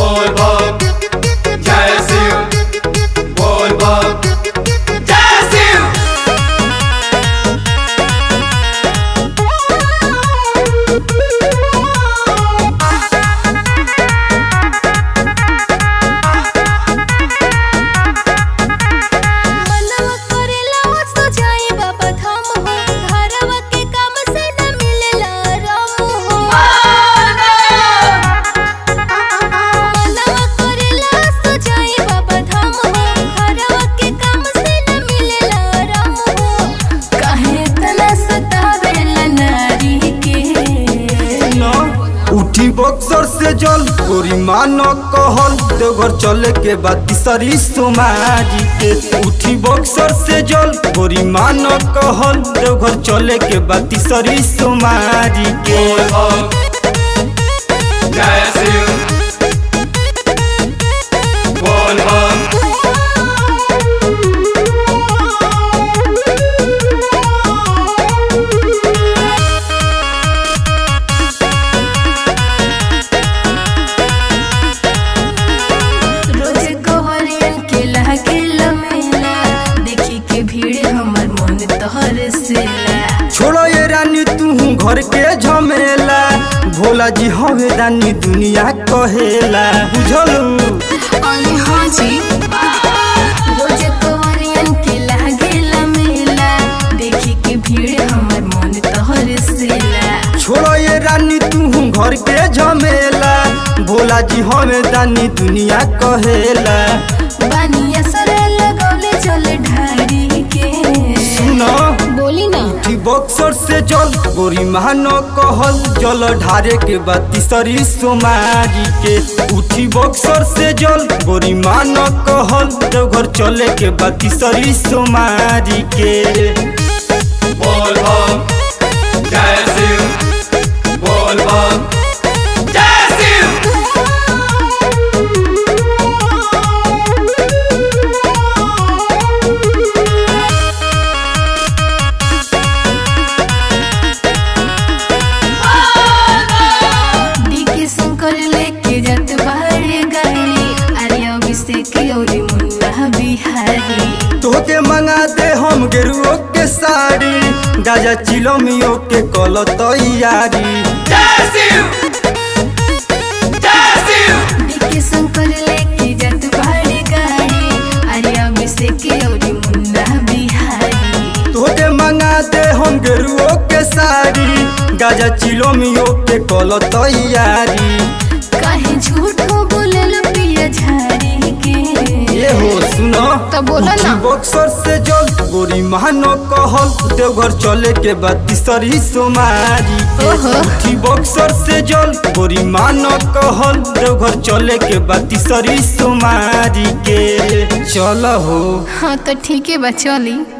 बोल बम जय शिव बोल बम जय शिव मनवा करेला सो जाए बाबा धाम हो घरवा के काम से न मिलेला राम हो मनवा करेला सो जाए बाबा धाम हो घरवा के काम से न मिलेला राम हो काहे तना सतावेला नारी के न उठी बक्सर से जल गोरी मान कहल देवघर चले के बाद तीसरी सोमारी के उठी बक्सर से जल गोरी मान कहल देवघर चले के बाद तीसरी सोमारी के बोल बम जय शिव बोल बम रोज कोहरियन के लागे लमेला देखी के भीड़ हमर मन तोहर सेला छोड़ो ये रानी तू घर के झमेला भोला जी हवे रानी दुनिया कहेला बुझलू अरे हाँ जी रोज कोहरियन के लागे लमेला देखी के भीड़ हमर मन तोहर सेला छोड़ो ये रानी तू घर के झमेला भोला जी हमें दानी दुनिया कहेला बानिया सर लगौले चल ढारी के सुनो बोली ना उठी बक्सर से जल गोरी महानो कहल जल ढारे के बाद तीसरी सोमारी के उठी बक्सर से जल गोरी मानो कहल देवघर चले के बाद तीसरी सोमारी के बोल बम जय शिव बोल बम जय शिव डीके शंकर लेके जात बाहरे गाड़ी अरे अभिषेक और मुन्ना बिहारी तोके मंगा दे हम गेरुओ के साड़ी गाजा चिलमियो के कल तैयारी जय शिव जय शिव डीके शंकर लेके जात बाहरे गाड़ी अरे अभिषेक और मुन्ना बिहारी तोके मंगा दे हम गेरुओ के साड़ी गाजा चिलमियो के कल तैयारी काहे झूठ बोलल पिया झाड़ी के ये हो सुनो तो बोला ना। उठी बक्सर से जल गोरी महानो कहल देवघर चले के बाद तीसरी सोमारी के ओहो। उठी बक्सर से जल गोरी मानो कहल देवघर चले के बाद तीसरी सोमारी के चल हो हाँ तो ठीक है बा चली